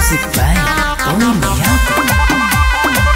Music by Tony Yako.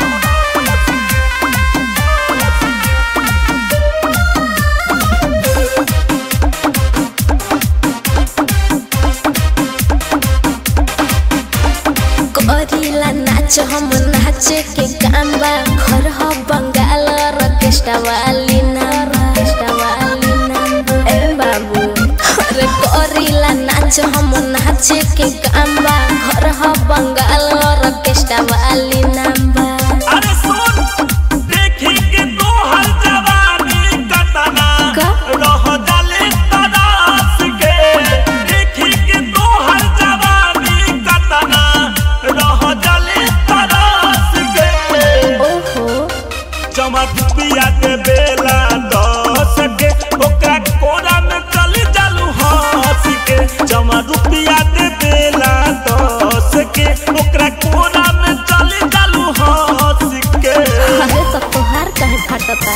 करिला नाच हम नाचे के काम बा घर ह बंगाल रकेस्टा वाली नाम रकेस्टा वाली नाम ए बाबू अरे करिला नाच हम नाचे के काम बा घर ह बंगाल रकेस्टा वाली नाम बा अरे सुन देखी के तोहर जवानी कतना का? रह जाले तरास के देखी के तोहर जवानी कतना रह जाले तरास के ओहो चमक पिया के बेला दस के ओकरा कोरा में चल जालू हंस के चमक रुपया के बेला दस के ओकरा कोरा में चल जालू हंस के अरे तो तोहार कहे फटता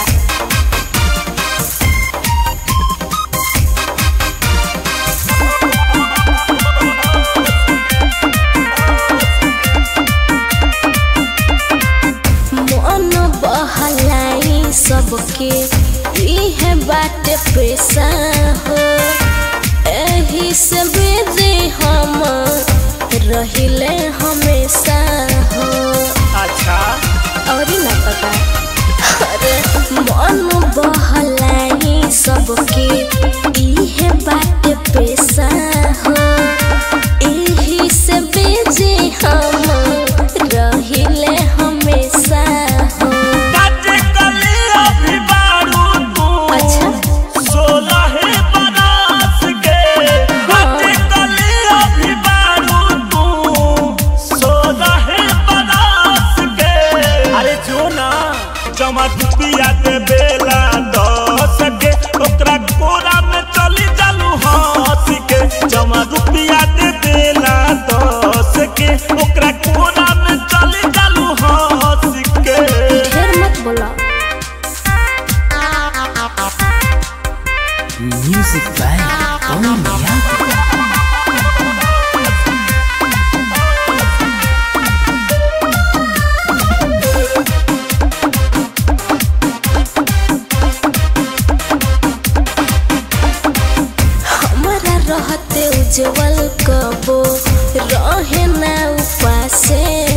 मन बहलाई सबके इहे बाटे पैसा हो एही से बेदे हम रहिले हमेशा हो अच्छा और ना पता अरे मन बहलाई सबके इहे बाटे पैसा हो एही से बेजे हम रहिले हमेशा हो काटे कली अभी बारू तू अच्छा सोलह बरस के काटे कली अभी बारू तू सोलह बरस के अरे जो ना चमक पिया के बेला दस के ओकरा कोरा में चली जालू हंस के चमक पिया के बेला दस के ओकरा कोरा में चली जालू हंस के ढेर मत बोला Music by Tony Yako. हमारा रहते उज्जवल कबो रहे ना उपासे